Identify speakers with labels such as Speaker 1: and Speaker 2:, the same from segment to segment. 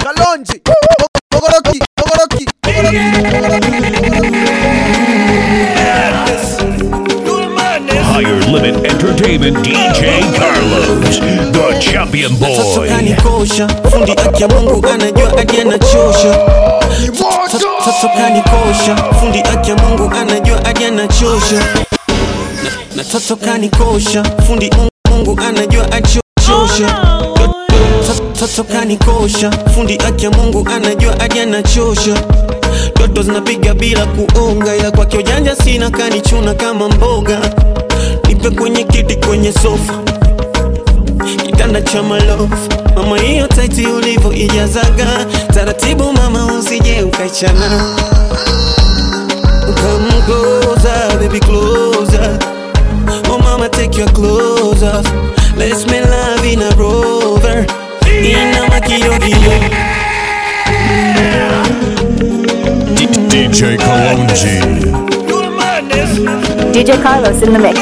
Speaker 1: Kalonji, Ogoroki, Ogoroki,
Speaker 2: Higher Limit Entertainment DJ Carlos, the champion
Speaker 3: Toto
Speaker 2: boy.
Speaker 3: kanikosha, fundi aki ya Mungu anajua hadi anachosha. Toto toto kanikosha, fundi aki ya Mungu anajua hadi anachosha. Na- Na toto kanikosha, fundi Mungu anajua achosha. Toto kanikosha, fundi aki ya Mungu anajua hadi anachosha. Toto zinapiga bila kuonga, ila kwake ujanja sina, kanichuna kama mboga. Nipe kwenye kiti, kwenye sofa kitanda cha malofu mama, hiyo taiti ulivyo ijazaga taratibu, mama, usije ukaichana. Come closer, baby closer. Oh mama, take your clothes off. Let's make love in a rover. Inama kidogo
Speaker 2: DJ Kalonji.
Speaker 4: DJ Carlos in the mix.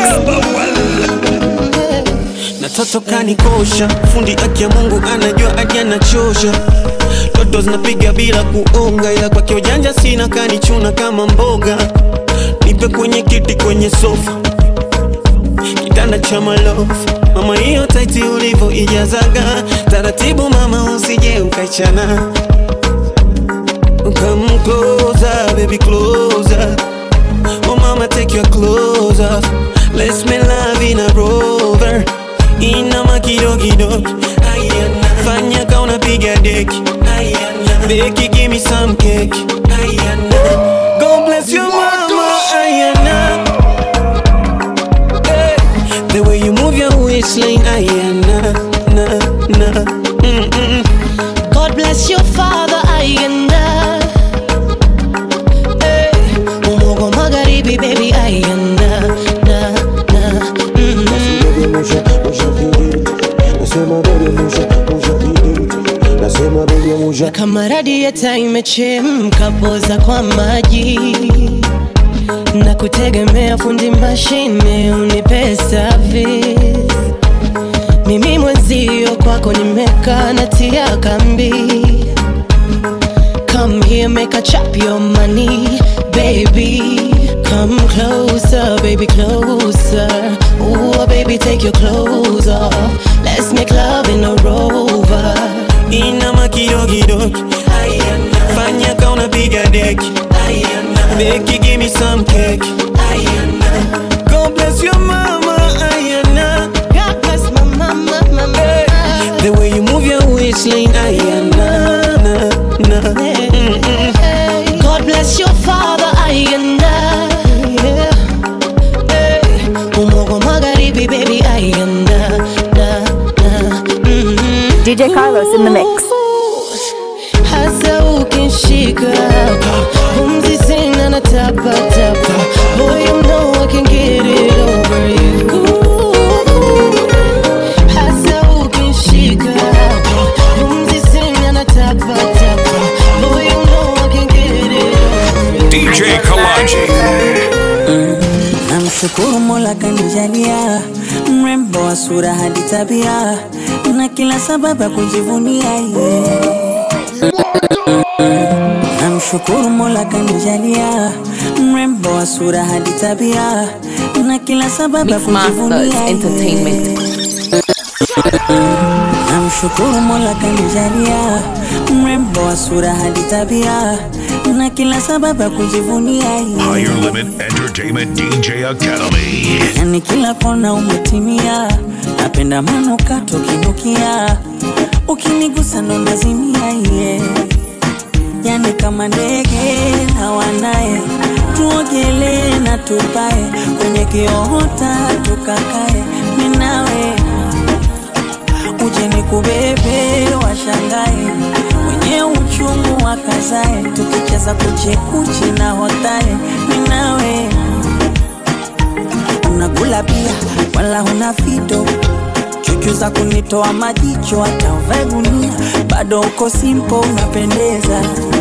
Speaker 3: na toto kanikosha, fundi aki ya Mungu anajua hadi anachosha. Toto zinapiga bila kuonga, ila kwake ujanja sina, kanichuna kama mboga. Nipe kwenye kiti, kwenye sofa, kitanda cha malofu mama, hiyo taiti ulivyo ijazaga taratibu, mama, usije ukaichana. Come closer, baby closer. Oh mama, take your clothes off. Let's make love in a rover. Inama kidogo Ayana. Fanya ka unapiga deki Ayana. Beki, give me some cake Ayana. God bless your mama Ayana. Hey. The way you move your waistline Ayana. Na, na. Mm-mm.
Speaker 5: God bless your father ayanda hey. Umogo magharibi baby ayanda na, na. Mm. Na kama radieta imechemka poza kwa maji na kutegemea fundi mashine unipe service mimi mwenzio kwako nimekaa natia kambi Come here, make a chop your money, baby. Come closer, baby, closer. Ooh, baby, take your clothes off. Let's make love in a rover.
Speaker 3: Inama kidogo Ayana. Fanya ka unapiga deki Ayana. Beki, give me some cake Ayana. God bless your mama Ayana.
Speaker 5: God bless my mama, my
Speaker 3: Hey.
Speaker 5: mama.
Speaker 3: The way you move your waistline Ayana. Na, na. Mm-mm.
Speaker 5: Hey. God bless your father, ayanda. Yeah. Hey. Umogo magharibi, baby, ayanda. Na, na. Mm-hmm.
Speaker 4: DJ Carlos in the mix.
Speaker 5: hasa ukinshika hapa pumzi sina na tapa tapa boy you know I can get it over you hasa ukinshika hapa pumzi sina na tapa tapa boy you know I can get it over you
Speaker 2: DJ Kalonji.
Speaker 6: Namshukuru Mola kanijalia mrembo wa sura hadi tabia na kila sababu ya kujivunia yeah. Namshukuru Mola kanijalia mrembo wa sura hadi tabia na kila sababu ya
Speaker 7: Mix Masters
Speaker 6: kujivunia yeah.
Speaker 7: Entertainment.
Speaker 6: Namshukuru Mola kanijalia mrembo wa sura hadi tabia na kila sababu ya kujivunia yeah.
Speaker 2: Higher Limit Entertainment DJ Academy.
Speaker 6: yani kila kona umetimia, napenda manukato kinukia, ukinigusa ndo nazimia yeah. Yani kama ndege hawanaye, tuogelee na tupae kwenye kiota tukakae, minawe uje nikubebe, washangae wenye uchungu wakazae, tukicheza kuchekuchi na hotae, minawe unakula pia wala huna fito chuchu za kunitoa majicho hata uvae gunia bado uko simpo unapendeza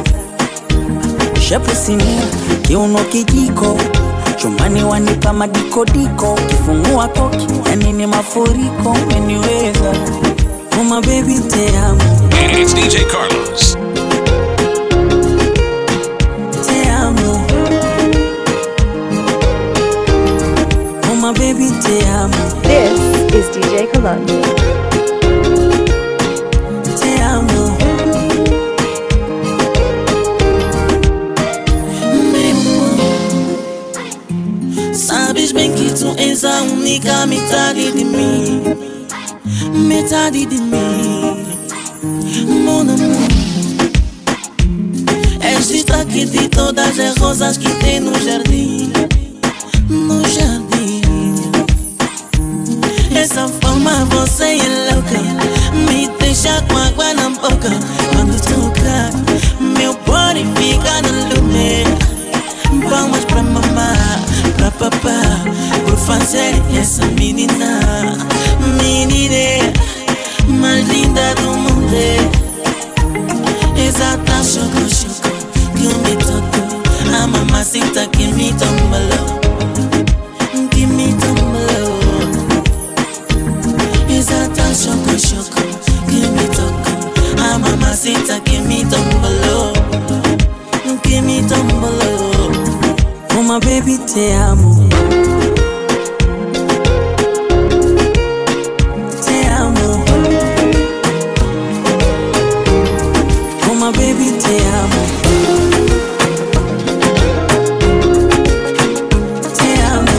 Speaker 6: shepu sinia kiuno kijiko chumbani wanipa madikodiko ukifungua koki yani ni mafuriko umeniweza uma bebi te amo
Speaker 2: It's DJ Carlos,
Speaker 3: fika mitadi de mim, metade de mim, mon amour. És destaque de todas as rosas que tem no jardim, no jardim. Essa forma você é louca, me deixa com água na boca. Quando toca, meu body fica no lume. Vamos pra mamá, pra papá, por fazer essa menina, menina mais linda do mundo. Exata choco choco que me tocou, a mamacita que me tombalou, que me tombalou. Exata choco choco que me tocou, a mamacita que me tombalou, que me tombalou.
Speaker 6: Uma baby te amo Te amo Uma baby te amo Te amo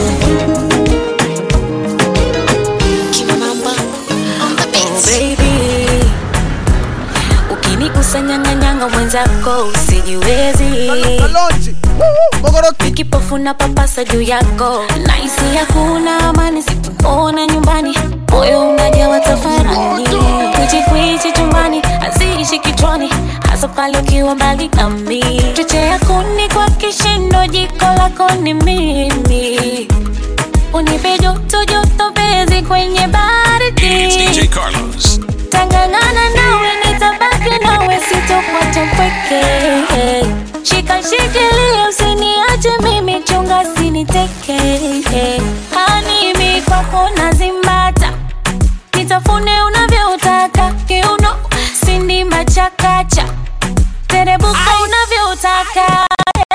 Speaker 7: Oh, baby ukinikusanyanganyanga mwenzako usijiwezi
Speaker 1: Kalonji. Woo, Mogoroki.
Speaker 7: kipofu na papasa juu yako naisi hakuna amani sikuona nyumbani moyo unajawa tafarani kwichikwichi chumbani haziishi kichwani hasa pale ukiwa mbali nami chochea kuni kwa kishindo jiko lako ni mimi unipe joto joto pezi kwenye baridi
Speaker 2: It's DJ Carlos.
Speaker 7: tangangana nawe nitabaki nawe sitokwata mpweke shika shikilia usiniache mimi chunga siniteke hanimi kwako nazimbata nitafune unavyotaka kiuno sindimba chakacha terebuka unavyotaka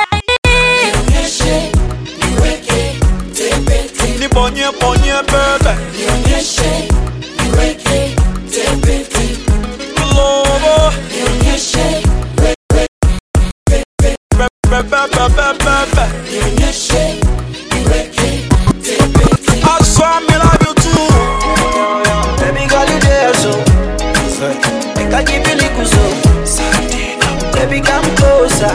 Speaker 1: Nibonye bonye bebe. Lobo. Bebe bebe bebe. I swear me love you too.
Speaker 8: Baby girl, you there so Make I give you little so Baby, come closer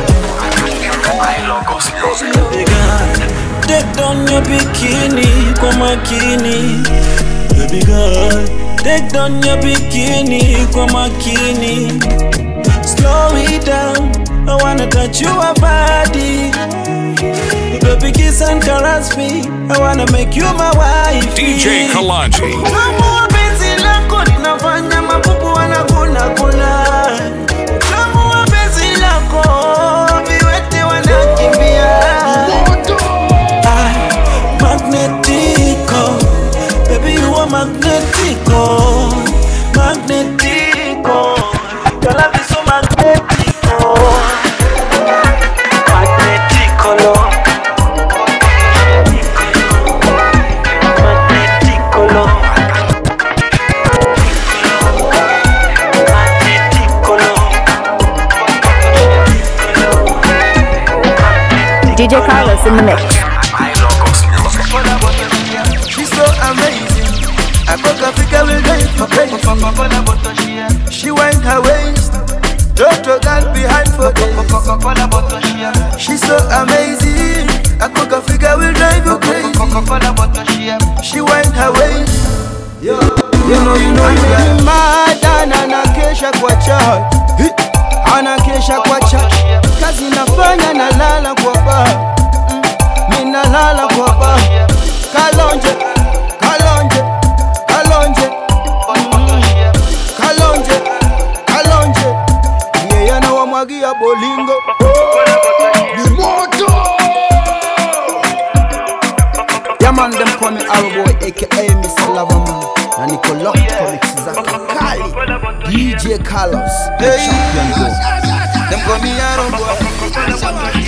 Speaker 3: Baby girl, Take down your bikini kwa makini Baby girl Take down your bikini kwa makini Slow it down I wanna touch your body Baby kiss and caress me I wanna make you my wife
Speaker 2: DJ Kalanji.
Speaker 3: Kama penzi lako linafanya mapupu wanaguna guna. Kama penzi lako viwete wanakimbia. Ah, Magnetico, baby you are magnetico, magnetico. Your love is so magnetico, magnetico, Lord. Magnetico, Lord.
Speaker 4: DJ Carlos in the mix.
Speaker 8: She's so amazing I could have figure will drive for crazy She wind her waist Toto girl behind for days She's so amazing I could have figure will drive you crazy She wind her waist You know, you know, you got mad and anakesha kwa church Hi! Anakesha kwa church Kazi nafanya nalala kwa bar Mm, Mi nalala kwa bar Kalonje, kalonje, kalonje Mm, Kalonje, kalonje Yeye anawamwagia bolingo Yeah man, them call me Arrowboy aka Mr. Loverman Na niko locked kwa mix zake kali DJ Carlos, the champion boy Them call me Arrowboy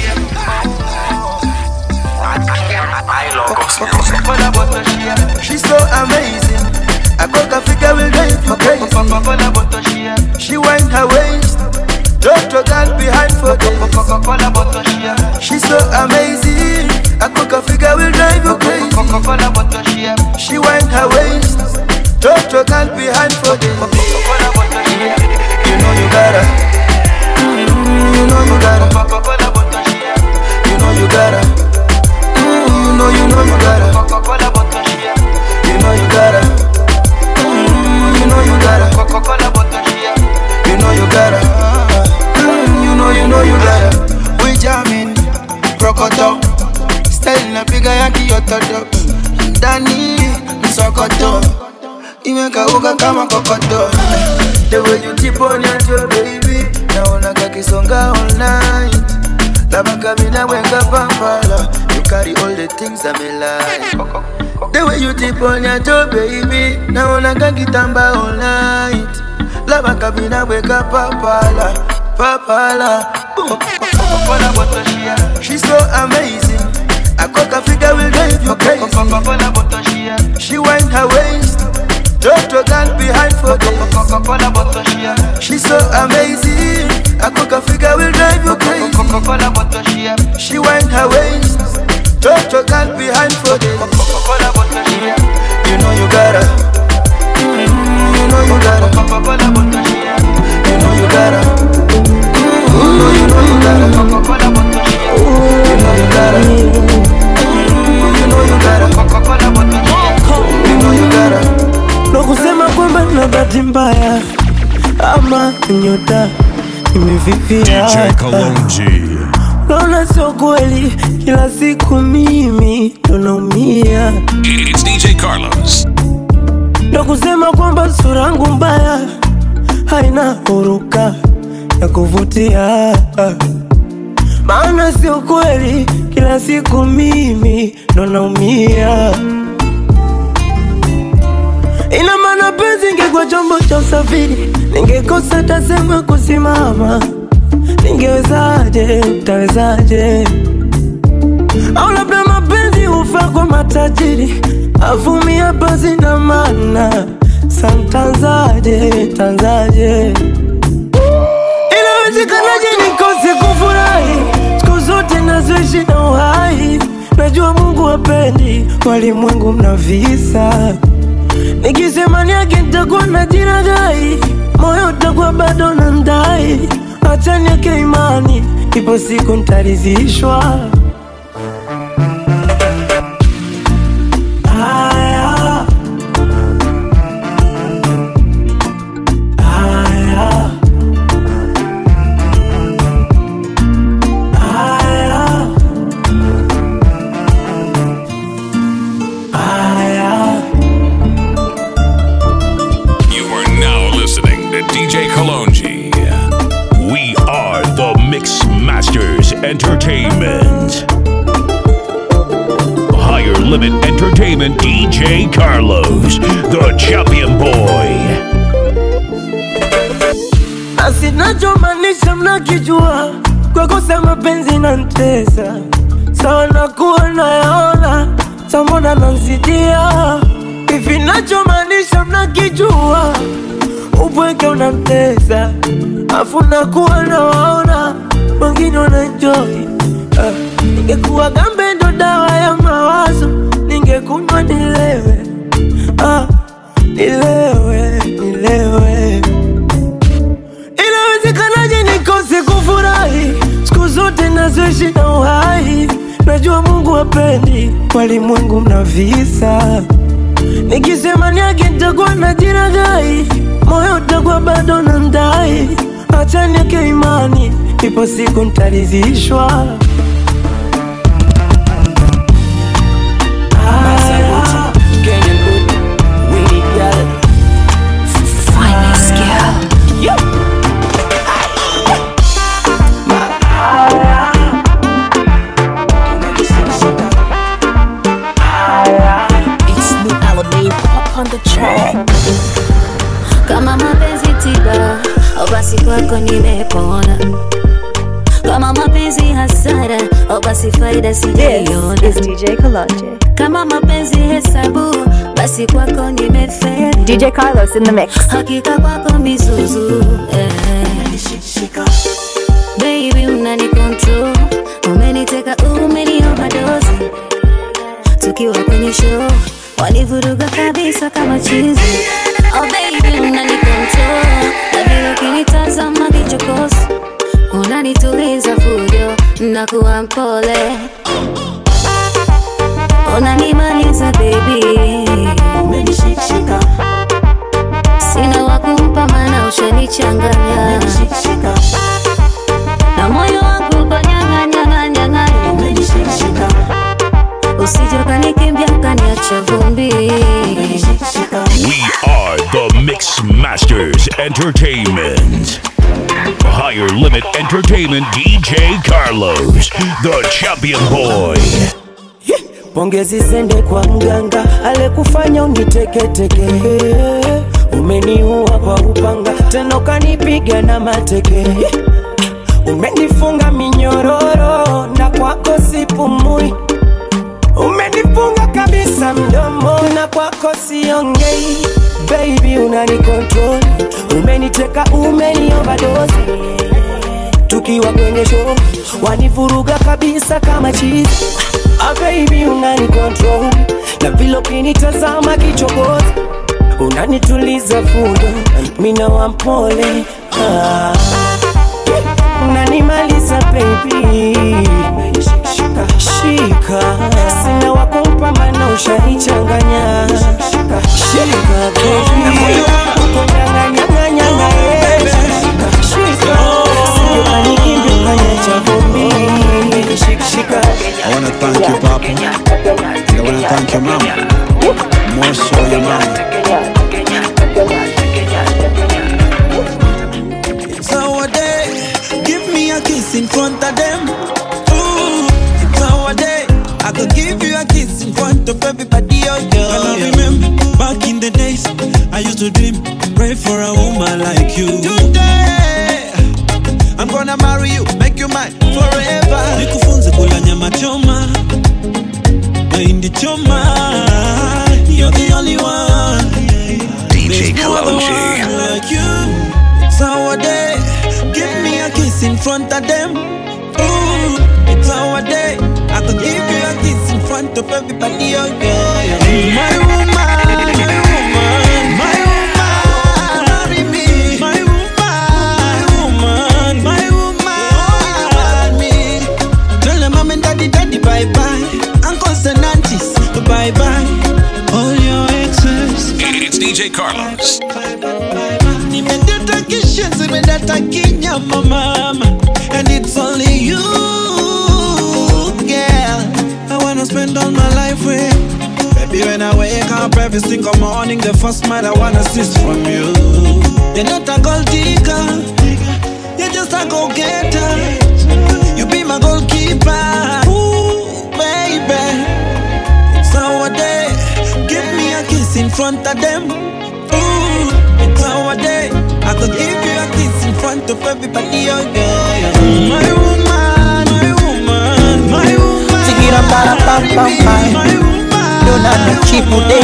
Speaker 8: She's so amazing I could have figure will drive you crazy She wind her waist Toto girl behind for days She's so amazing I could have figure will drive you crazy She kauka kama kokoto The way you tip on your toe baby Naona kakisonga all night Labaka mina wenga pampala You carry all the things I'm like The way you tip on your toe baby Naona kakitamba all night Labaka mina wenga pampala Papala Boom She's so amazing I cock a figure will drive you crazy She wind her waist Toto girl behind for days She's so amazing I cook a figure will drive you crazy She wind her waist Toto girl behind for days You know you gotta Mm, You know you gotta You know you gotta Mm, You know you know you gotta You know you gotta Mm, You know you gotta You know you gotta
Speaker 9: ndo kusema kwamba na bahati mbaya ama nyota imefifia
Speaker 2: DJ Kalonji.
Speaker 9: naona sio kweli kila siku mimi ndo naumia
Speaker 2: It's DJ Carlos.
Speaker 9: ndo kusema kwamba sura yangu mbaya haina huruka ya kuvutia maana sio kweli kila siku mimi ndo naumia ina maana penzi ingekuwa chombo cha usafiri ningekosa tasema kusimama ningewezaje tawezaje au labda mapenzi hufa kwa matajiri avumia basi na mana santanzaje tanzaje inawezekanaje nikose kufurahi siku zote nazoishi na uhai najua mungu wapendi walimwengu mna visa nikisema niake nitakuwa na jina gai moyo utakuwa bado na ndai acha nieke imani ipo siku ntarizishwa Aya. Aya. Aya. Aya.
Speaker 2: You are now listening to DJ Kalonji. We are the Mix Masters Entertainment. Higher Limit Entertainment DJ Carlos, the champion boy.
Speaker 9: asinachomaanisha mnakijua kwa kosa mapenzi na ntesa sawa nakuwa nayaona samona nanzidia hivi nachomaanisha mnakijua upweke unamtesa afu nakuwa nawaona wengine wananjoi uh, ningekuwa gambe ndo dawa ya mawazo ningekunywa nilewe ah, nilewe nilewe inawezekanaje nikose kufurahi siku zote nazoishi na uhai najua mungu wapendi walimwengu mna visa nikisema niake nitakuwa na jina gai moyo utakuwa bado na ndai acha nieke imani ipo siku ntarizishwa Aya.
Speaker 7: kama mapenzi tiba au basi kwako nimepona kama mapenzi hasara au basi faida
Speaker 4: This
Speaker 7: sijaiona
Speaker 4: is DJ Kalonji.
Speaker 7: kama mapenzi hesabu basi kwako nimefeli
Speaker 4: DJ Carlos in the mix.
Speaker 7: hakika kwako mizuzu eh. baby unani control umeniteka umenioverdosi tukiwa kwenye show wanivuruga kabisa kama chizi oh baby unani control na vile ukinitazama kichokozi unanituliza fujo nakuwa mpole unanimaliza baby umenishikashika sina wakumpa mana ushanichanganya na moyo wangu ukanyang'anyang'anyang'anya umenishikashika usije ukanikimbia ukaniacha vumbi
Speaker 2: We are the Masters Entertainment. Higher Limit Entertainment DJ Carlos, the champion boy.
Speaker 9: Pongezi zende kwa mganga alekufanya uniteketeke, umeniua kwa upanga tena ukanipiga na mateke, umenifunga minyororo na kwako sipumui, umenifunga kabisa mdomo na kwako siongei. Baby unani control, umeniteka, umeni overdose tukiwa kwenye show wanivuruga kabisa kama chizi ah, baby unani control na vile ukinitazama kichokozi unanituliza fundo mina wampole ah, unanimaliza baby shika, shika sina wakumpa mana ushanichanganya shika baby uko nyanganyanganyanga eh. shika sio kanikimbia kanyacha vumbi shika shika
Speaker 1: I wanna thank you, Papa. I wanna thank your mom. More so your mom.
Speaker 10: It's our day. Give me a kiss in front of them. Ooh, it's our day. I could give you a kiss in front of everybody. Oh, yeah.
Speaker 11: And I remember back in the days, I used to dream, pray for a woman like you.
Speaker 10: Today, I'm gonna marry you, make you mine forever.
Speaker 11: Nikufunze kula nyama choma, mahindi choma. You're the only one.
Speaker 2: DJ
Speaker 11: There's no other
Speaker 2: Kalonji.
Speaker 11: one like you.
Speaker 10: It's our day. Give me a kiss in front of them. Ooh, it's our day. I could give you a kiss in front of everybody. Oh, yeah, yeah. My woman, my woman, my woman. Marry me.
Speaker 11: My woman, my woman,
Speaker 10: Marry me. Tell them mom and daddy, daddy, bye bye. Uncles and aunties, bye bye.
Speaker 11: all your exes.
Speaker 2: It's DJ Carlos.
Speaker 10: Nimedata kishenzi, nimedata kinyama mama And it's only you, girl
Speaker 11: I wanna spend all my life with.
Speaker 10: Baby, when I wake up every single morning The first man I wanna see is from you You're not a gold digger You're just a go-getter You be my goalkeeper Ooh, baby It's our day Give me a kiss in front of them Ooh, it's our day I could give you a kiss in front of everybody Oh, yeah, yeah. My woman, my woman, my woman
Speaker 6: Tigira para pam pam pam.
Speaker 10: My woman
Speaker 6: Dona na chipude.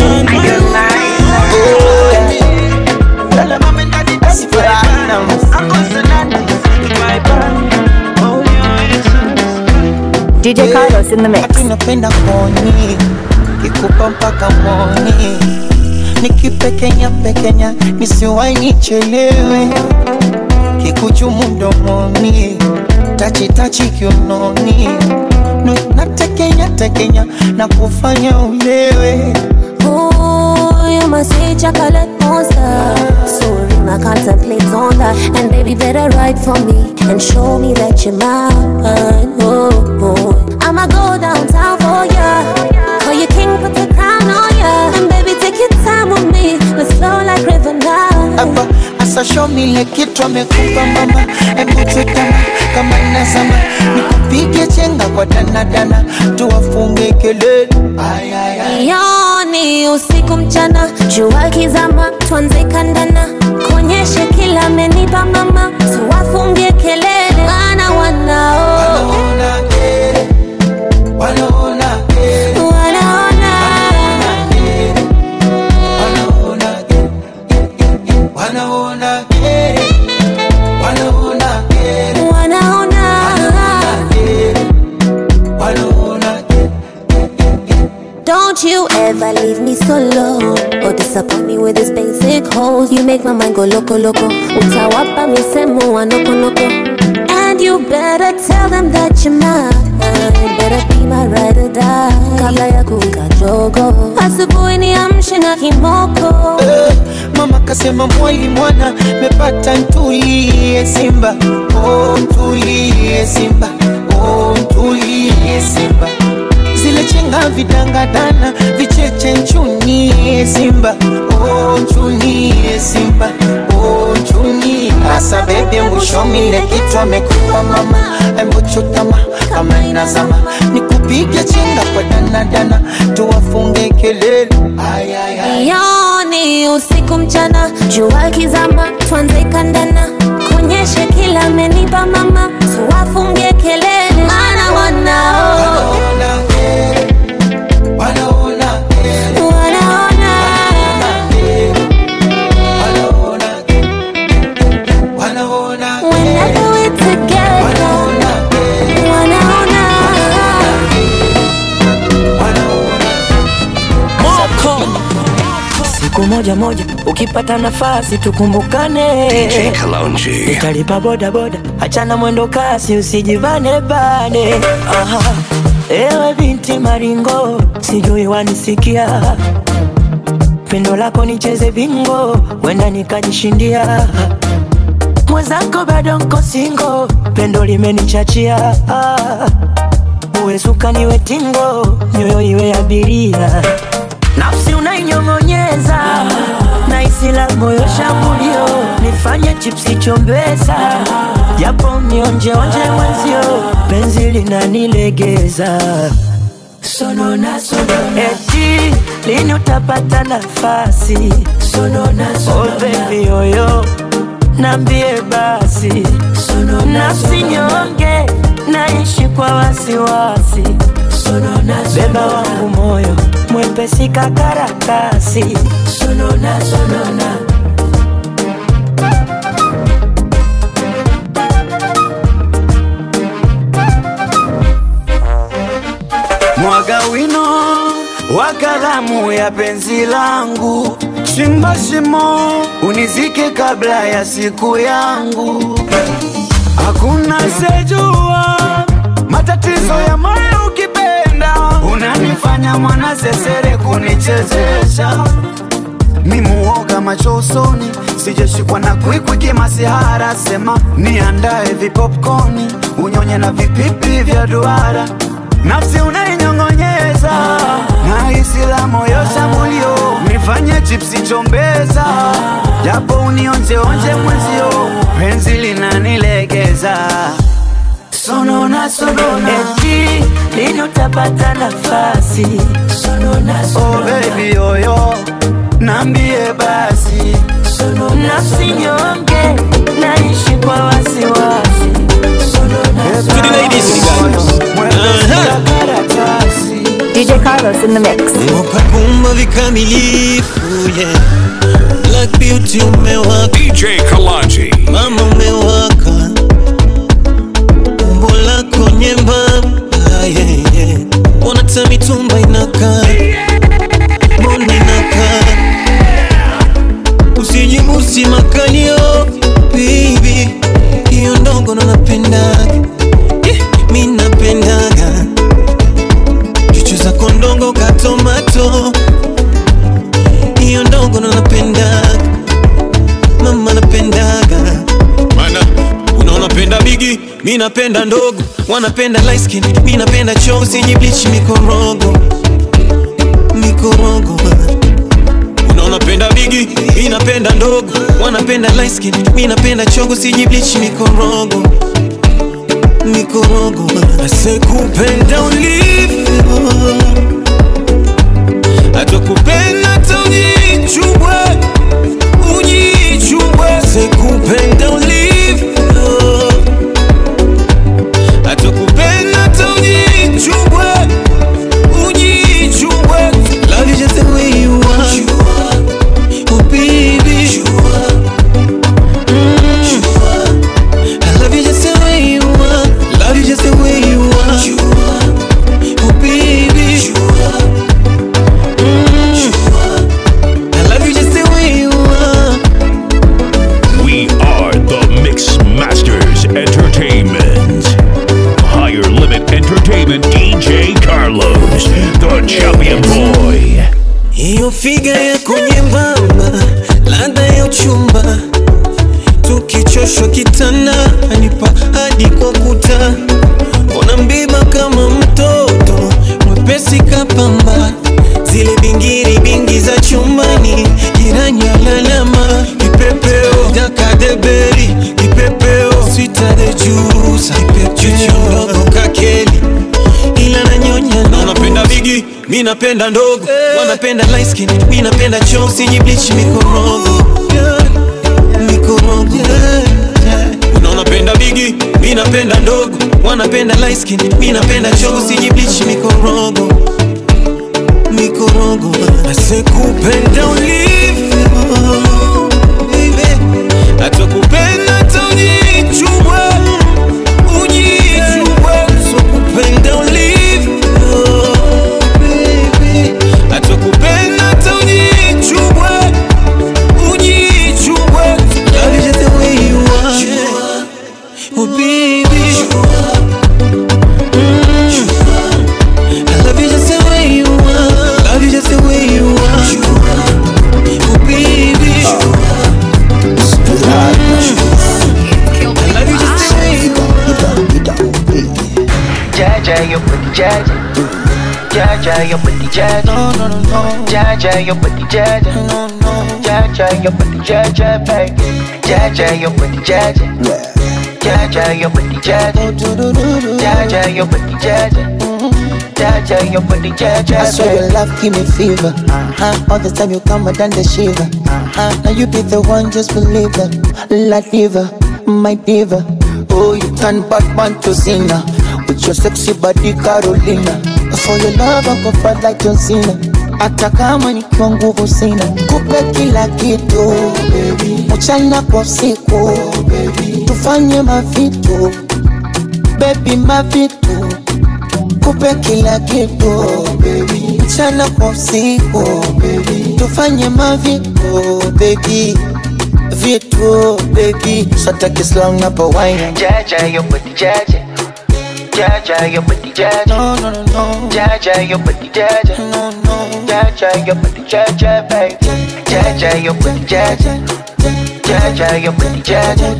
Speaker 4: DJ Carlos in the mix.
Speaker 6: Napenda koni kikupa mpaka moni nikipekenya pekenya nisiwai nichelewe kikuchumu mdomoni tachitachi kiunoni Nu- natekenya tekenya na kufanya ulewe
Speaker 7: Ooh, you must say chocolate monster. Sorry, I contemplate on that. And baby, better write for me and show me that you're mine. Oh, oh. I'ma go downtown for ya. Call you king, put the crown on ya. And baby, take your time with me. Let's flow like river now.
Speaker 6: hapa asashomile kitu amekupa mama embuchutama kama nazama nikupige chenga kwa danadana tuwafunge kelele Ay, ay, ay.
Speaker 7: Yoni usiku mchana, jua kizama, tuanze kandana, kuonyeshe kila amenipa mama, tuwafungie kelele, wana wanao
Speaker 6: Wanaona kere, wanaona kere,
Speaker 7: wanaona
Speaker 6: wanaona kere, wanaona kere, wanaona kere,
Speaker 7: wanaona
Speaker 6: kere, wanaona kere.
Speaker 7: Don't you ever leave me solo or disappoint me with this basic holes. You make my mind go loco loco. Utawapa misemo wa noko noko. And you better tell them that you're mine. Better be my ride or die. Kabla ya kuwika jogo. Asubuhi niamshe na kimoko.
Speaker 6: Eh, Mama kasema mwali mwana mepata ntulie Simba, oh ntulie Simba, oh ntulie Simba. Zile chenga vidangadana vicheche nchunie Simba, oh nchunie Simba, oh asa bebi mwishomile kitu amekupa mama embuchutama kama inazama nikupige chenga kwa danadana tuwafunge kelele Ay, ay, ay.
Speaker 7: Yoni usiku mchana, jua kizama, tuanze kandana, kuonyeshe kila amenipa mama, tuwafungie kelele, maana wanao
Speaker 6: Wanaona,
Speaker 7: wanaona
Speaker 6: wanaona,
Speaker 7: whenever we together, wanaona
Speaker 9: siku moja moja ukipata nafasi tukumbukane
Speaker 2: DJ Kalonji.
Speaker 9: nitalipa boda boda achana mwendo kasi usijivane bane Aha. ewe binti maringo sijui wanisikia pendo lako nicheze bingo wenda nikajishindia mwenzako bado nko singo pendo limenichachia Ah. uwe suka niwe tingo nyoyo iwe abiria nafsi unainyong'onyeza na isi la moyo shambulio nifanye chipsi chombeza japo nionjeonje mwenzio penzi linanilegeza sonona sonona eti lini utapata nafasi sonona sonona oh baby yoyo nambie basi nafsi nyonge naishi kwa wasiwasi beba wangu moyo mwepesi kakaratasi sonona sonona
Speaker 10: mwaga wino wa kalamu ya penzi langu, chimba shimo unizike kabla ya siku yangu. Hakuna sejua matatizo ya moyo ukipenda, unanifanya mwana sesere kunichezesha mimuoga macho usoni, sijashikwa na kwikwi masihara, sema niandae vipopcorni unyonye na vipipi vya duara, nafsi unainyong'onyeza na hisi la moyo shambulio, nifanye chipsi chombeza, japo unionjeonje mwenzio, penzi linanilegeza sonona sonona,
Speaker 9: eti lini utapata nafasi sonona
Speaker 10: oh
Speaker 9: sonona
Speaker 10: baby yoyo, nambie basi
Speaker 9: nafsi nyonge naishi kwa wasiwasi
Speaker 3: To the ladies, to the guys.
Speaker 4: DJ Carlos in the mix.
Speaker 3: Kumba vikamilifu yeah. Black Beauty umewaka,
Speaker 2: DJ Kalonji.
Speaker 3: mama umewaka, umbo lako nyembamba yeah, yeah. Ona hata mitumba inakaa, mbona inakaa, usijibusi makalio baby, hiyo ndogo ndo napendaga yeah, mi napendaga chuchu zako ndongo katomato hiyo ndogo ndo napendaga mama napendaga mana unaona penda bigi mi napenda ndogo wanapenda light skin mi napenda chozi yenye bleach mikorogo mikorogo unaona penda bigi mi napenda ndogo wanapenda light skin mi napenda chogo siji bleach mikorogo mikorogo asekupenda ulivyo atakupenda hata ujichubwe ujichubwe sekupenda ulivyo atakupenda hata ujichubwe ujichubwe love you just the way you are oh baby Mm. I love you just the way you are love you just the way you are oh baby Mm. I love you just the way you are
Speaker 2: We are the Mix Masters Entertainment. Higher Limit Entertainment DJ Carlos, the champion boy.
Speaker 3: hiyo figa yako nyembamba, ladha ya uchumba, tukichoshwa kitanda anipa hadi kwa kuta, ona mbiba kama mtoto mwepesi kapamba, zile bingiri bingi za chumbani, jirani alalama, kipepeo dakadeberi mi napenda ndogo wanapenda light skin mi napenda cheusi jiblich mikorogo mikorogo unaona penda bigi mi napenda ndogo wanapenda light skin mi napenda cheusi jiblich mikorogo mikorogo asekupenda ulivyo baby. atakupenda taujichubwe ujichubwe sokupenda ulivyo baby. atakupenda taujichubwe ujichubwe love you just the way you are oh baby Mm. I love you just the way you are. Love you just the way you are. Oh baby. Mm. I love you just the way you are.
Speaker 6: Jaja, your booty jaja. Jaja, your booty jaja. No, no, no, no. Jaja, your booty jaja. No, no. Jaja, your booty jaja, baby. Jaja, your booty jaja. Jaja, your booty jaja. Jaja, your booty jaja. Jaja, your booty jaja.
Speaker 12: I swear your love give me fever. Uh-huh. All the time you come, I done the shiver. Uh-huh. Now you be the one, just believe that. La diva, my diva. Oh, you turn Batman to Cena with your sexy body, Carolina. For your love, I go fight like John Cena. Hata kama nikiwa nguvu sina, kupe kila kitu mchana kwa usiku, tufanye mavitu baby, mavitu kupe kila kitu mchana kwa usiku tufanye mavitu baby vitu baby sataki slang na pawaina
Speaker 6: Jaja, your booty jaja. Jaja, your booty jaja.
Speaker 12: no no no no
Speaker 6: Jaja, your booty jaja.
Speaker 12: no no
Speaker 6: Jaja, your booty jaja, baby. Jaja, your booty jaja. Jaja, your booty jaja.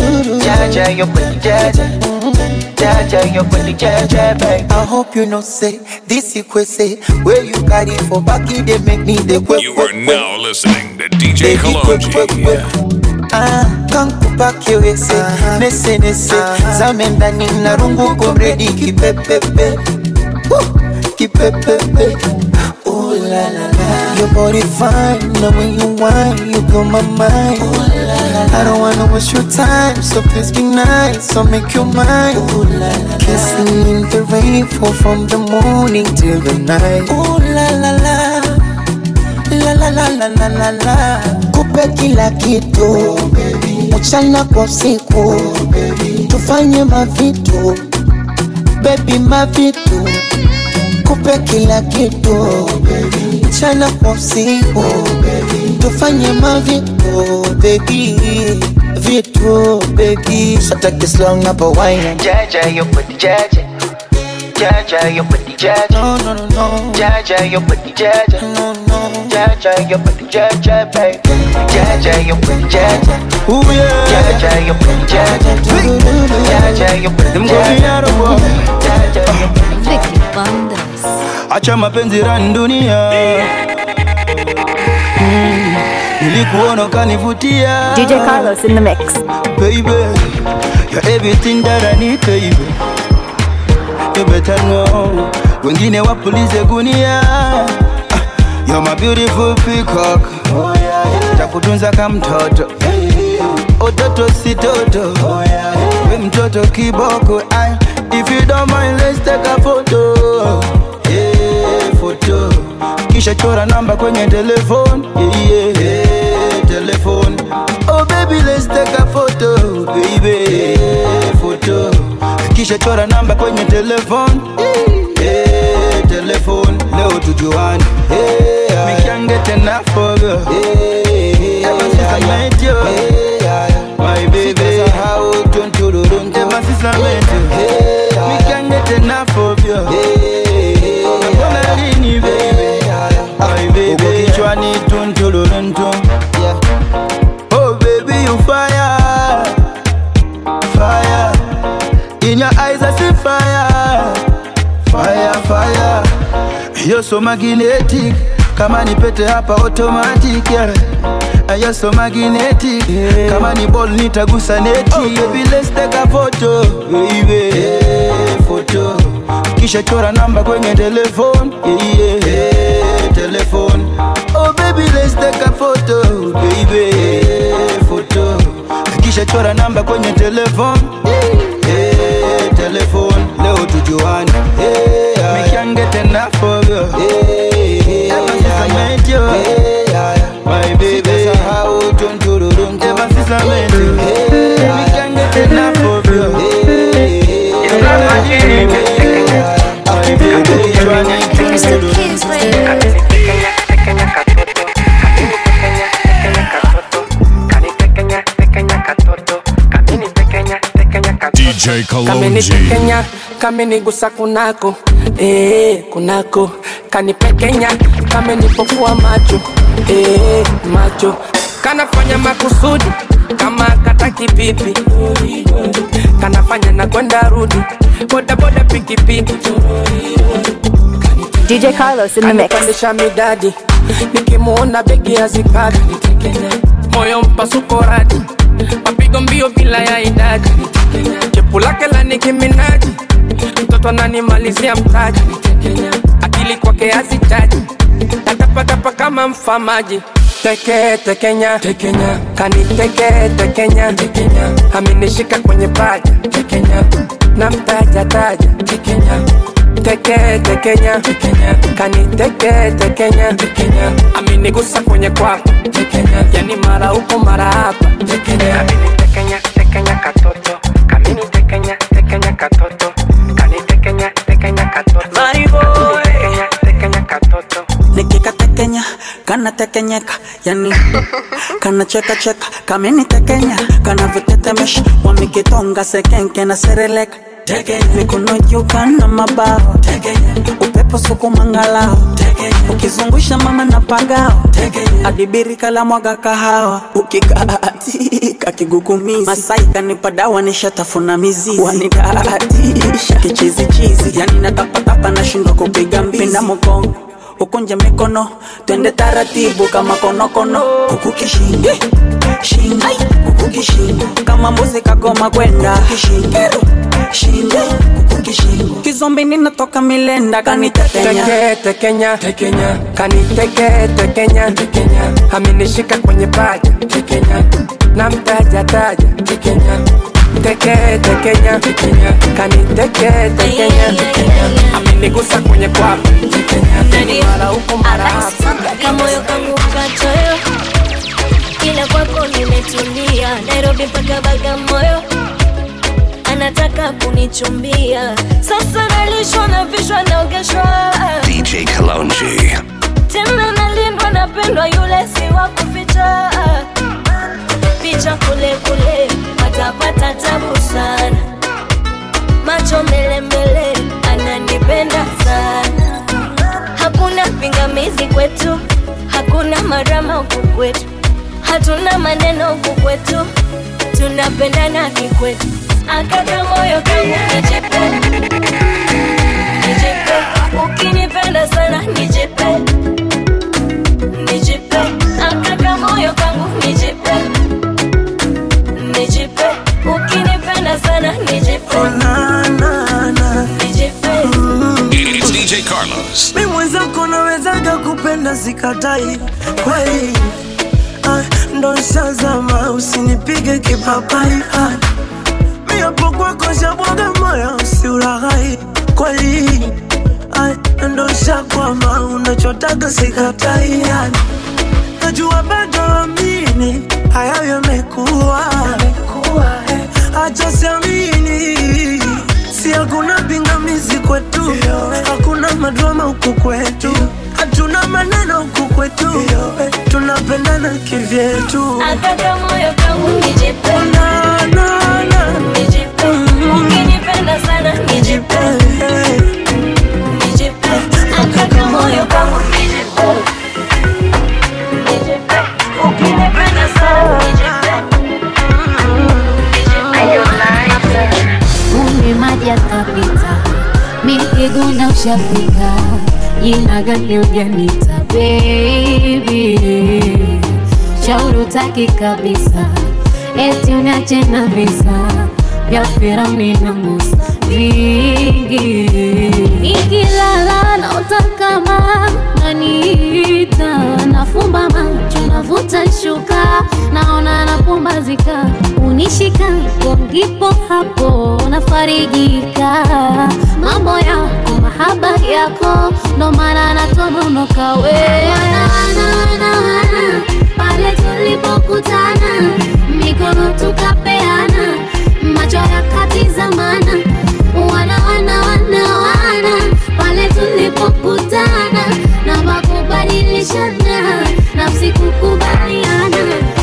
Speaker 6: Jaja, your booty jaja. Jaja, your booty jaja, baby.
Speaker 12: I hope you know say this equate where you carry for back it they make me the quick
Speaker 2: You are now listening to DJ Kalonji.
Speaker 12: Ah, kankupake wese nese nese zame ndani na rungu komredi kipepepe Woo, kipepepe Ooh la la la Your body fine, now when you whine, you blow my mind Ooh la la la I don't wanna waste your time, so please be nice, so make your mind Ooh la la Kissing in the rain, fall from the morning till the night Ooh la la la la la la la la la la kupe kila kitu mchana kwa usiku tufanye mavitu bebi mavitu kupe kila kitu mchana kwa usiku tufanye mavitu bebi vitu bebi sataki slang na pawaina
Speaker 6: Jaja, your booty jaja. Jaja, your booty jaja.
Speaker 12: no no no no
Speaker 6: Jaja, your booty jaja.
Speaker 12: no no
Speaker 6: Jaja, your booty jaja, baby. Jaja, your booty jaja.
Speaker 8: Ooh yeah.
Speaker 6: Jaja, your booty jaja. Jaja, your booty
Speaker 8: Them
Speaker 6: jaja.
Speaker 8: Goviaro boy.
Speaker 6: Jaja, your booty
Speaker 7: Vicky Bandas.
Speaker 8: Acha mapenzi rani dunia. Mm, Nilikuona ukanivutia.
Speaker 4: DJ Carlos in the mix.
Speaker 8: Baby, you're everything that I need, baby. You better know. Wengine wapulize gunia. Ah, You're my beautiful peacock. Takutunza kama mtoto. Ototo si toto. We mtoto kiboko. Ay, If you don't mind, let's take a photo. Yeah, photo. Kisha chora namba kwenye telefone. Yeah, yeah, yeah, telephone. Oh baby, let's take a photo, baby. Yeah, photo. Kisha chora namba kwenye telefone. Yeah, telephone. Leo tujuane. Yeah, we can't get enough of you. Yeah, ever since I met you. My baby, how don't you do Ever since I met you, we can't get enough of you. Napona lini baby, my baby, kichwani tuntuluruntu. Oh baby, you fire, fire. In your eyes I see fire, fire, fire. You're so magnetic, kama ni pete hapa automatic yeah. And You're so magnetic, kama ni ball nitagusa neti. Oh, baby, let's take a photo, baby. Yeah, photo. kisha chora namba kwenye telefone yeah, yeah, yeah, telefone oh baby let's take a photo baby photo kisha chora namba kwenye telefone yeah, telefone leo tujuane yeah, me can't get enough of you yeah, ever since I met you my baby ever since I met you me can't get enough of you you got my genie my baby trying to
Speaker 2: DJ Kalonji.
Speaker 9: kamenipekenya kamenigusa kunako eh, kunako kanipekenya kamenipofua macho eh, macho kanafanya makusudi kama kataki pipi kanafanya na kwenda rudi bodaboda pikipiki
Speaker 4: DJ Carlos in the mix.
Speaker 9: Anipandisha midadi nikimuona begi hazipati moyo mpasuko radi mapigo mbio bila ya idadi chepu lake la Nicki Minaj mtoto ananimalizia mtaji akili kwake hazitaji natapatapa kama mfamaji teke tekenya tekenya kaniteke tekenya tekenya aminishika kwenye paja tekenya na mtaja taja tekenya teke tekenya tekenya kaniteke tekenya tekenya aminigusa kwenye kwapa tekenya yani mara huko mara hapa tekenya aminitekenya tekenya katoto kamini tekenya tekenya katoto kanitekenya tekenya katoto
Speaker 13: My boy.
Speaker 9: tekenya tekenya katoto
Speaker 13: nikikatekenya kanatekenyeka yani kanacheka cheka kamenitekenya kanavitetemesha wamikitonga sekenke na sereleka mikono juu kana mabao upepo sukumangalao ukizungusha mama na pagao adibiri kala mwaga kahawa ukikaatika kigugumizi masai kanipa dawa nishatafuna mizizi wanidaatisha kichizichizi yani natapatapa nashindwa kupiga mbizi pinda mgongo ukunje mikono twende taratibu kama konokono huku kishingo shingo huku kishingo kama mbuzi kagoma kwenda kishingo shingo huku kishingo kizombi ninatoka milenda kanitetenya
Speaker 9: teke tekenya tekenya kaniteke tekenya tekenya aminishika kwenye paja tekenya na mtaja taja tekenya teke tekenya tekenya kaniteke tekenya tekenya aminigusa kwenye kwapa tekenya yani mara huko mara hapa
Speaker 7: kamoyo kangu kachoyo kila kwako nimetulia nairobi mpaka bagamoyo anataka kunichumbia sasa nalishwa na vishwa naogeshwa
Speaker 2: DJ Kalonji.
Speaker 7: tena nalindwa napendwa yule si wa kuficha picha kule kule watapata tabu sana macho mbele mbele ananipenda sana hakuna pingamizi kwetu hakuna marama huku kwetu hatuna maneno huku kwetu tunapendana kikwetu akaka moyo kangu nijipe nijipe ukinipenda sana nijipe nijipe akaka moyo kangu nijipe nijipe ukinipenda sana nijipe nijipe
Speaker 2: It's DJ Carlos.
Speaker 9: mi mwenzako nawezaga kupenda sikatai kweli ah, ndo nshazama usinipige kipapai ah, mi hapo kwako shabwaga moyo usiuraghai kweli ah, ndo nshakwama unachotaga sikatai ah, najua bado amini hayo yamekuwa acha siamini si hakuna pingamizi kwetu hakuna madrama huku kwetu hatuna maneno huku kwetu tunapendana kivyetu
Speaker 7: akaka moyo kangu nijipe
Speaker 9: na, na, na.
Speaker 7: nijipe ukinipenda sana nijipe nijipe akaka moyo kangu nijipe nijipe ukinipenda sana nijipe
Speaker 14: Kumbe maji yakapita, mikiguna ushafika, jina gani ujanita baby, shauri utaki kabisa, eti uniache na visa vya Firauni na Musa vingi. Nikilala naota kama naniita, nafumba macho navuta shuka, naona napumbazika, unishika hapo ndipo hapo nafarijika. Mambo yako mahaba yako, ndo maana natononoka we wana, wana, wana, wana, pale tulipokutana mikono tukapeana, macho yakatizamana, wana wana wana wana, pale tulipokutana na makubadilishana, nafsi kukubaliana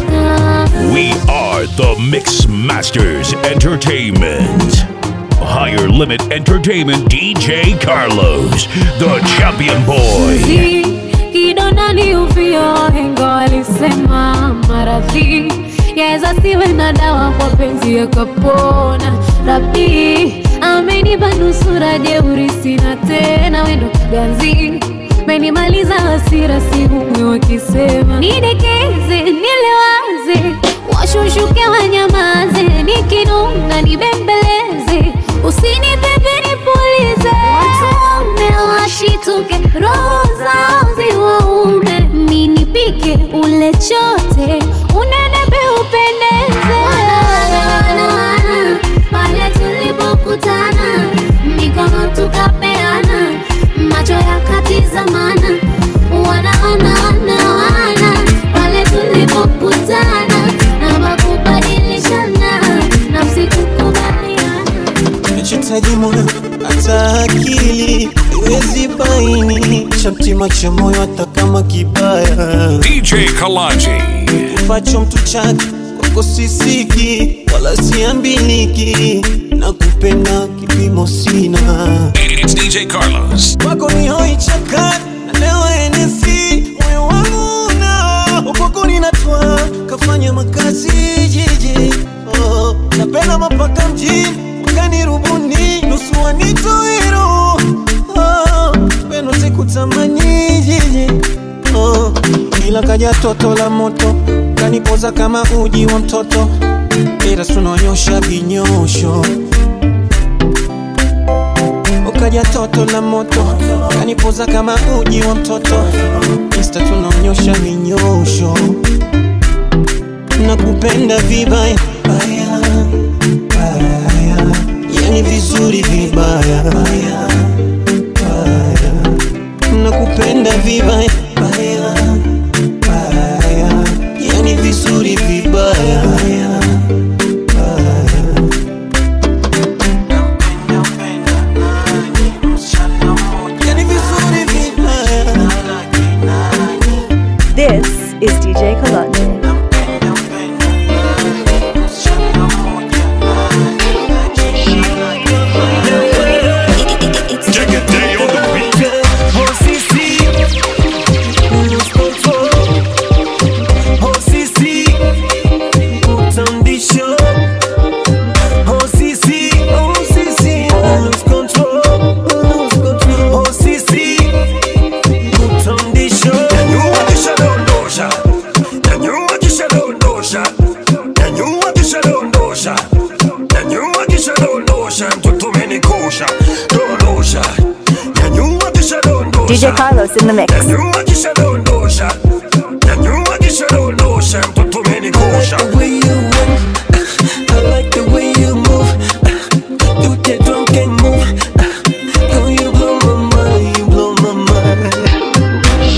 Speaker 14: Ah.
Speaker 2: We are the Mix Masters Entertainment. Higher Limit Entertainment DJ Carlos, the champion boy.
Speaker 14: Maradhi, kidonda ni uvio, wahenga walisema maradhi yaweza siwe na dawa, kwa penzi yakapona. Rabi amenipa nusura, jeuri sina tena, wendo ganzi menimaliza hasira, sihumwi wakisema nidekeze, nilewaze, washushuke wanyamaze, nikinunga nibembeleze, usinipepe nipulize, watume washituke, roho zao ziwaume, minipike ule chote, unenepe upendeze. Wana, wana, wana, pale tulipokutana mikono tukapeana, macho yakatizamana, wana wana wana wana, pale tulipokutana na makubadilishana, nafsi kukubaliana.
Speaker 3: nachotaji moyo hata akili iwezi baini cha mtima cha moyo hata kama kibaya
Speaker 2: DJ Kalanji.
Speaker 3: ufacho mtu chake kwako sisiki wala siambiliki na kupenda kipimo sina
Speaker 2: It's DJ Carlos.
Speaker 3: kwako ni hoi chakani na leo enesi moyo wangu na kwako ninatwa kafanya makazi jiji oh, napenda mapaka mjini wakani rubuni nusu wanitoiro oh, peno sikutamani jiji oh, ila kaja toto la moto kanipoza kama uji wa mtoto ila tunonyosha vinyosho ukaja toto la moto kanipoza kama uji wa mtoto insta tunaonyosha minyosho nakupenda vibaya baya, baya. yani vizuri vibaya baya, baya. nakupenda vibaya baya, baya. yani vizuri vibaya baya, baya. yani vizuri vibaya
Speaker 4: This is DJ Kalonji. DJ Carlos in the mix.
Speaker 9: the way you went. I like the way you move. Do that drunken move. Girl, you blow my mind, you blow my mind.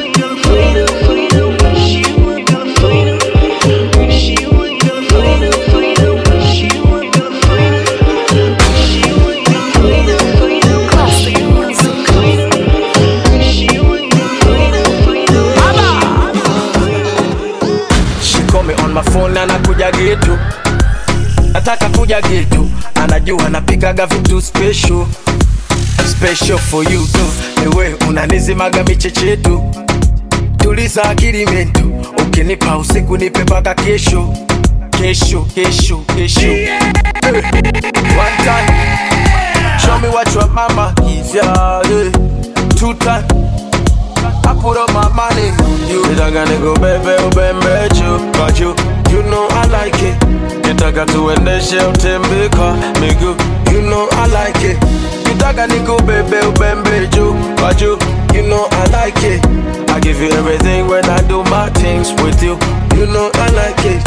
Speaker 15: She call me on my phone na nakuja getu, nataka kuja getu, anajua napikaga vitu special special for you tu, ewe unanizimaga michechetu, tuliza akili mentu, ukinipa usiku nipe mpaka kesho kesho kesho kesho hey. One time, show me what your mama is, yeah, yeah. Two time, I put up my money on you. Nitaka nikubebe ubembe juu kwa juu, you know I like it. Nitaka tuendeshe utembe kwa miguu, you know I like it. Kitaka nikubebe ubembe juu kwa juu, you know I like it. I give you everything when I do my things with you, you know I like it.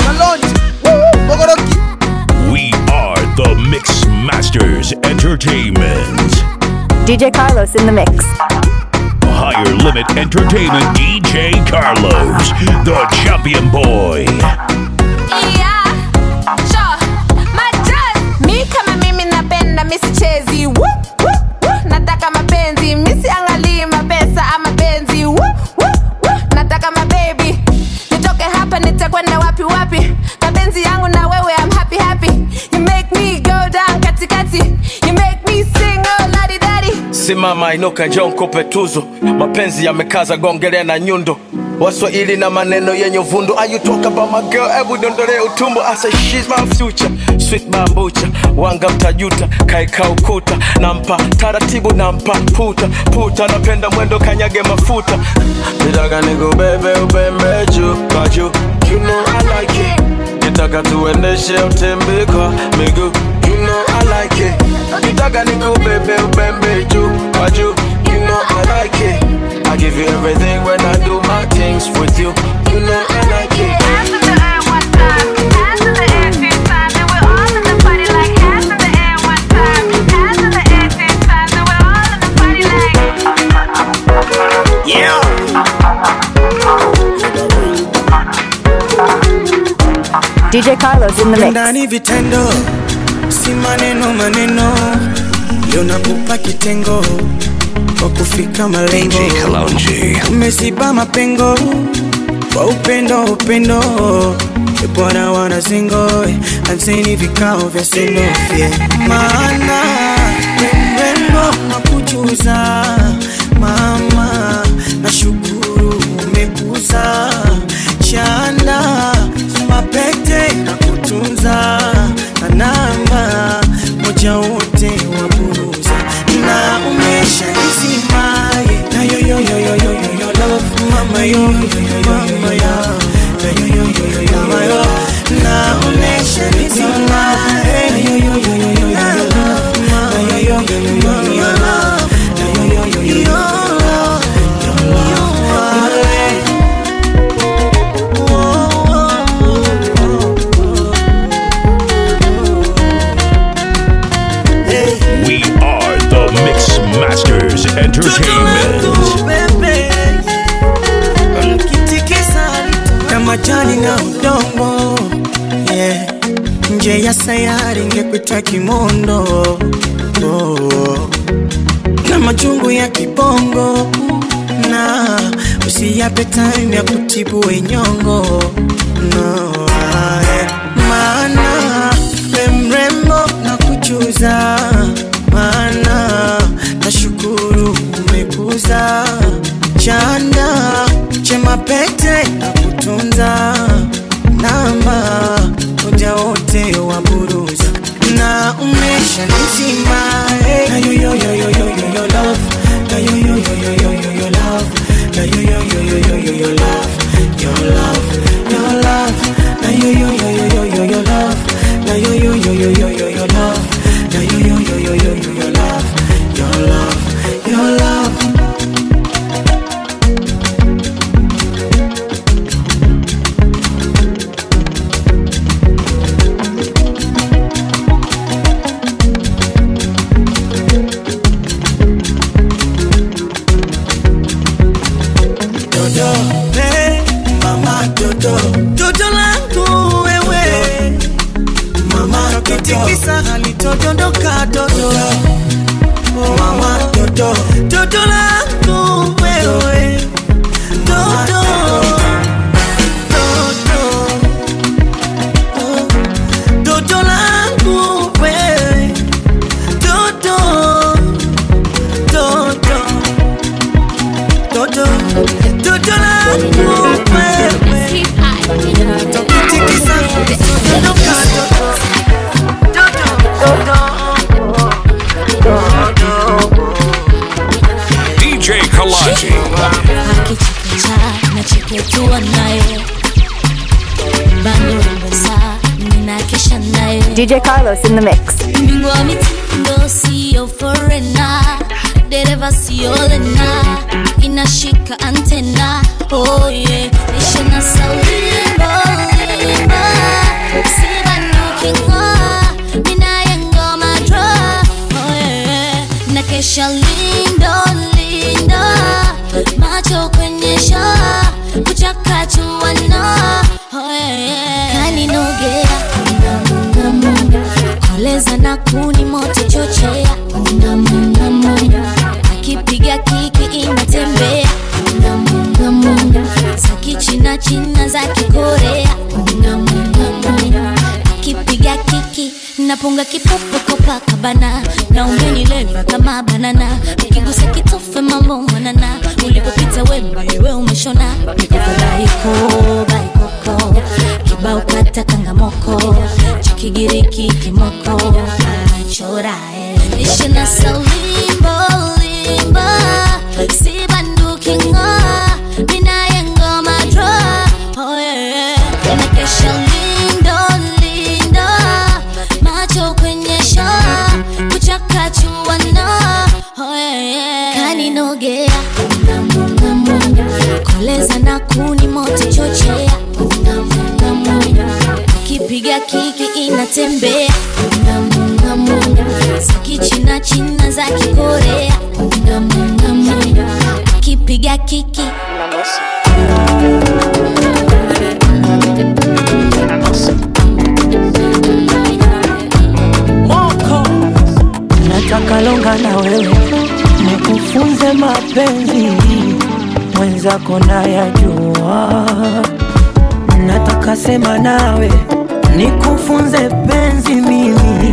Speaker 2: We are the Mix Masters Entertainment.
Speaker 4: DJ Carlos in the mix.
Speaker 2: Higher Limit Entertainment DJ Carlos, the champion boy.
Speaker 16: Yeah, sure. Majoz. Mi kama mimi napenda misichezi Woo, woo, woo. nataka mapenzi misiangalii mapesa ama penzi Woo, woo, woo. nataka mabebi nitoke hapa nitakwenda wapi wapi mapenzi yangu na wewe I'm happy happy you make me go down katikati you make me sing oh ladi dadi
Speaker 15: Simama inuka, njoo nikupe tuzo. Mapenzi yamekaza, gongelea na nyundo. Waswahili na maneno yenye uvundo. Are you talk about my girl? Hebu dondole utumbo. I say she's my future, sweet bambucha. Wanga mtajuta, kaeka ukuta. Nampa taratibu, nampa puta puta. Napenda mwendo, kanyage mafuta. Nitaka nikubebe ubembe juu kwa juu. You know I like it. Nitaka tuendeshe utembe kwa miguu. You know I like it. Nitaka nikubebe ubembe juu kwa juu. You know I like it. I give you everything when I do my things with you. You know I like it.
Speaker 4: DJ Carlos in the mix.
Speaker 9: ndani vitendo si maneno maneno leo nakupa kitengo kwa kufika malengo umeziba mapengo kwa upendo upendo E bwana wanazingo anzeni vikao vya senofye maana we mrembo na kujuza mama na shukuru umekuza chanda mapete na kutunza na namba moja wote waburuza na umesha nisimaye na yoyoyoyoyoyo love mama yo mama yo na yoyoyoyoyo mama yo na umesha nisimaye na yoyoyoyoyo love mama yo mama yo na yoyoyoyoyo
Speaker 2: We are the Mix Masters Entertainment.
Speaker 9: kama jani na udongo yeah. nje ya sayari ngekuita kimondo oh. na majungu ya kibongo na usiyape time ya kutibu wenyongo no, ah, yeah. maana we mrembo na kujuza maana nashukuru umekuza chanda chema pete na kutunza namba moja wote wa buruza na umesha nizima eh. na yoyoyoyoyoyo love na yoyoyoyoyoyo love na yoyoyoyoyoyo love your love your love na yoyoyoyoyoyo love na yoyoyoyoyoyo love na yoyoyoyoyoyo love your love your love Dodo, eh, mama Dodo, Dodo langu wewe, mama kitikisa halitodondoka Dodo, mama Dodo, Dodo langu wewe, Dodo, Dodo, oh, Dodo langu wewe, Dodo, Dodo, Dodo, Dodo langu wewe, Tokitikisa, dondoka
Speaker 2: DJ Kalaji.
Speaker 7: akichekesha nacheketua naye bando saa ninakesha naye
Speaker 4: DJ Carlos in the mix.
Speaker 7: mbingu wa mitindo mwendo sio forena dereva sio lena inashika antena oh yeah. ishina saulimbo limba sibanukingo minayengoma dro oh yeah. na kesha lindo lindo macho kwenye shaa kuchakachuana oh yeah. kaninogea munga munga koleza na kuni moto chochea munga munga munga akipiga kiki inatembea munga munga munga za kichina china za kikorea munga munga munga akipiga kiki napunga kipofu kopakabana na umenileva kama banana ukigusa kitofe mambo mwanana ulipopita wembe we umeshona mikoko baiko baikoko kibao kata kangamoko cha kigiriki kimoko chorae ishina saulimbo limba sibandukingo minayengoma dro oh yeah. nakesha lindo lindo macho kwenye shaa kuchakachuana oh yeah. kaninogea munga munga munga koleza na kuni moto chochea munga munga munga akipiga kiki inatembea munga munga munga za kichina china za kikorea munga munga munga akipiga kiki
Speaker 9: moko nataka longa na wewe nikufunze mapenzi mwenzako nayajua nataka sema nawe nikufunze penzi mimi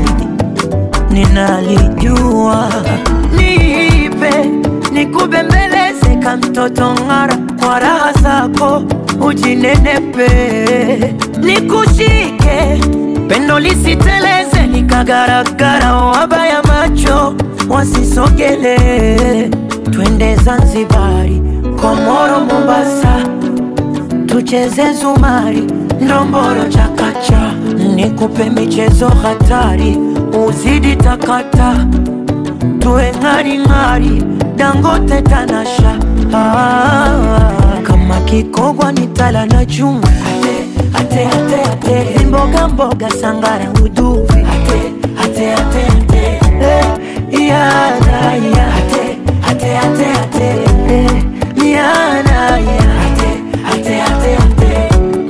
Speaker 9: ninalijua niipe nikubembeleze ka mtoto ng'ara kwa raha zako ujinenepe nikushike pendo lisiteleze likagaragara wabaya macho wasisogele twende zanzibari komoro mombasa tucheze zumari ndomboro chakacha nikupe michezo hatari uzidi takata tuwe ng'aring'ari dangote tanasha ah, kama kikogwa ni tala na chuma ate, ate, ate, ate. mboga mboga sangara uduvi ate, ate, ate, ate. Eh, yana, ya. ate, ate, ate, ate. Eh, yana, ya. ate, ate, ate, ate.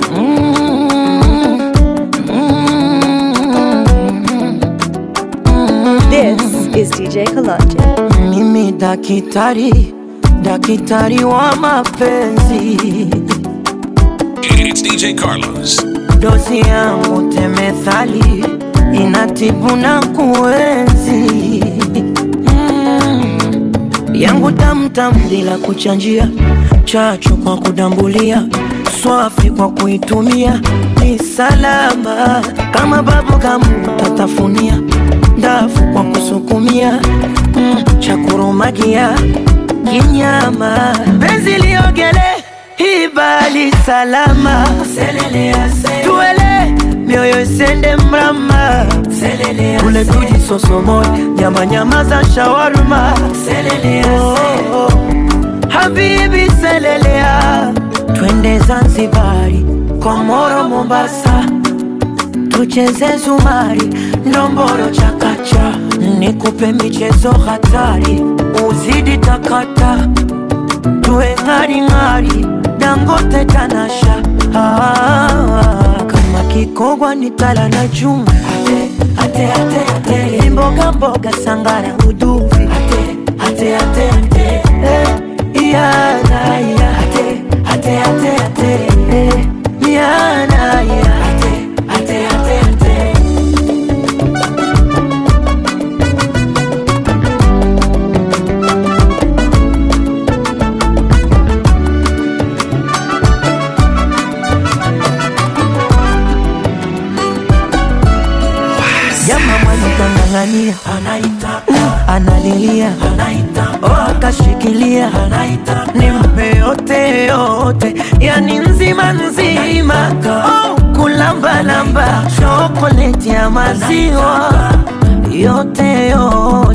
Speaker 4: This is DJ Kalonji.
Speaker 9: mimi dakitari dakitari wa mapenzi
Speaker 2: It's DJ Carlos.
Speaker 9: dozi yangu temethali inatibu na kuenzi mm. yangu tamtam bila kuchanjia chachu kwa kudambulia swafi kwa kuitumia ni salama kama babu kamu tatafunia ndafu kwa kusukumia mm. chakurumagia kinyama penzi liogele ibali salama tuele mioyo isende mrama kule tujisosomoe nyama nyama za shawarma oh, oh. habibi selelea twende zanzibari komoro mombasa tucheze zumari ndomboro chakacha nikupe michezo hatari uzidi takata tuwe ng'aring'ari dangote tanasha ah, kama kikogwa ni tala na chuma ate, ate, ate, ate. mboga mboga sangara uduvi ate, ate, ate, ate. Eh, yana, ya. ate, ate, ate, ate. Eh, yana, ya. ate, ate, ate, ate. Jama mwanikang'ang'ania analilia oh, akashikilia nimpe yote yote, yani nzima nzima oh, kulambalamba chokoleti ya maziwa yote yote